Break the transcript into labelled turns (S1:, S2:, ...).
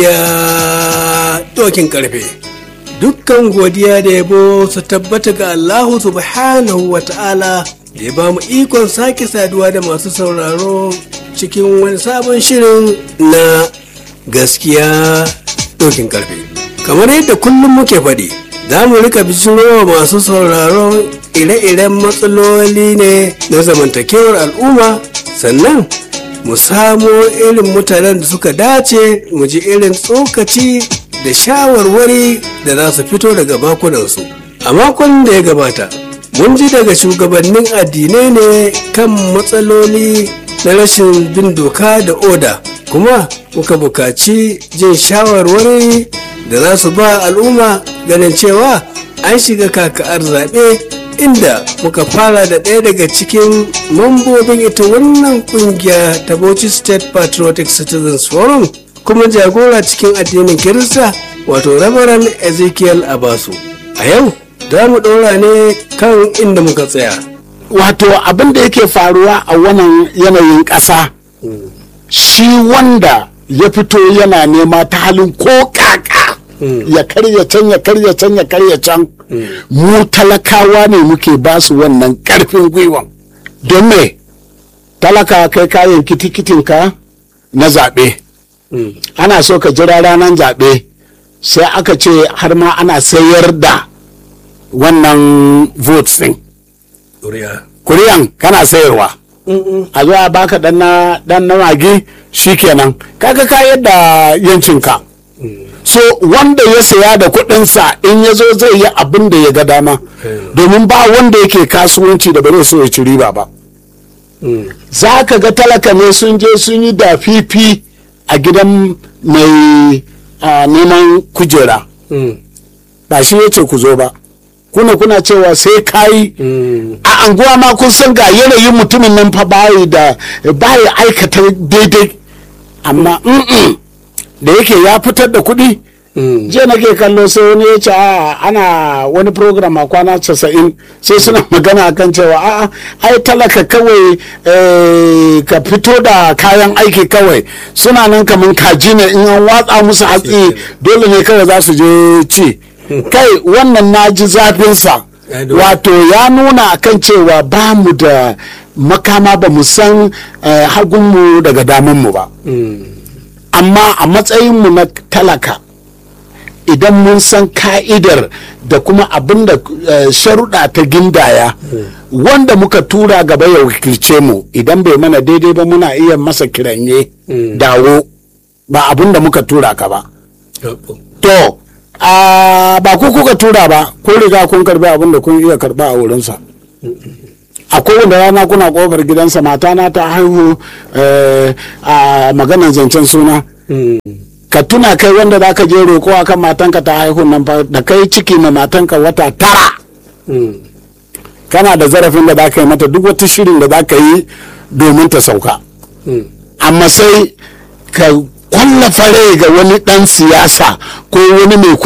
S1: ya dokin karfe dukkan godiya da yabo su tabbata ga Allahu subhanahu wa ta'ala da ya ba mu ikon sake saduwa da masu sauraro cikin wani sabon shirin na gaskiya dokin karfe kamar yadda kullum muke faɗi za mu rika bijirowa masu sauraro ire-iren matsaloli ne na zamantakewar al'umma sannan mu samo irin mutanen da suka dace mu ji irin tsokaci da shawarwari da za su fito daga bakunansu a makon da ya gabata mun ji daga shugabannin addinai ne kan matsaloli na rashin bin doka da oda kuma muka bukaci jin shawarwari da za su ba al'umma ganin cewa an shiga kaka'ar zaɓe inda muka fara da ɗaya daga cikin mambobin ita wannan kungiya ta Bauchi State Patriotic Citizens Forum kuma jagora cikin addinin Kirista wato Reverend Ezekiel Abasu. A yau za mu ɗora ne kan inda muka tsaya.
S2: wato abin da yake faruwa a wannan yanayin ƙasa shi wanda ya fito yana nema ta halin ko kaka ya karya can ya karya can ya karya can mu talakawa ne muke ba su wannan karfin gwiwan don me talaka kai kayan kitikitinka na zaɓe ana so ka jira ranar zaɓe sai aka ce har ma ana sayar da wannan votes ɗin kuriyan kana sayarwa a zo a baka dan na dan na magi shikenan kaga ka yadda yancinka so wanda ya saya da kuɗinsa in ya zo zai yi abin da ya ga dama domin ba wanda yake kasuwanci da ba zai so ya ci riba ba za ka ga talaka ne sun je sun yi da fifi a gidan mai ah, neman kujera ba shi ya ce ku zo ba kuna kuna cewa sai kayi a anguwa ma kun san ga yanayin mutumin nan fa bayi da bayi aikata daidai amma mm-mm, da yake ya fitar da kuɗi je nake kallo sai wani ya ce "A'a, ana wani program a kwana casa'in sai suna magana akan cewa a'a ai talaka kawai eh, ka fito da kayan aiki kawai suna nan kamar kaji ne in an watsa musu hatsi dole ne kawai za su je ci kai wannan na ji zafinsa
S1: Ya dole.
S2: wato ya nuna akan cewa ba mu da makama ba mu san eh, hagunmu daga damunmu ba amma a matsayinmu na talaka idan mun san ka'idar da kuma abin da eh, sharuɗa ta gindaya wanda muka tura gaba ya wakilce mu idan bai mana daidai ba muna iya masa kiranye dawo ba abin da muka tura ka ba to a ba ku kuka tura ba kun riga kun karbi abin da kun iya karba a wurinsa a kowane rana kuna kofar gidansa matana ta haihu eh, a maganar zancen suna ka tuna kai wanda za ka je roƙo akan matanka ta haihu nan fa da kai ciki ma matanka wata tara kana da zarafin da za ka yi mata duk wata shirin da za ka yi domin ta sauka amma sai ka kwallafa rai ga wani ɗan siyasa ko wani mai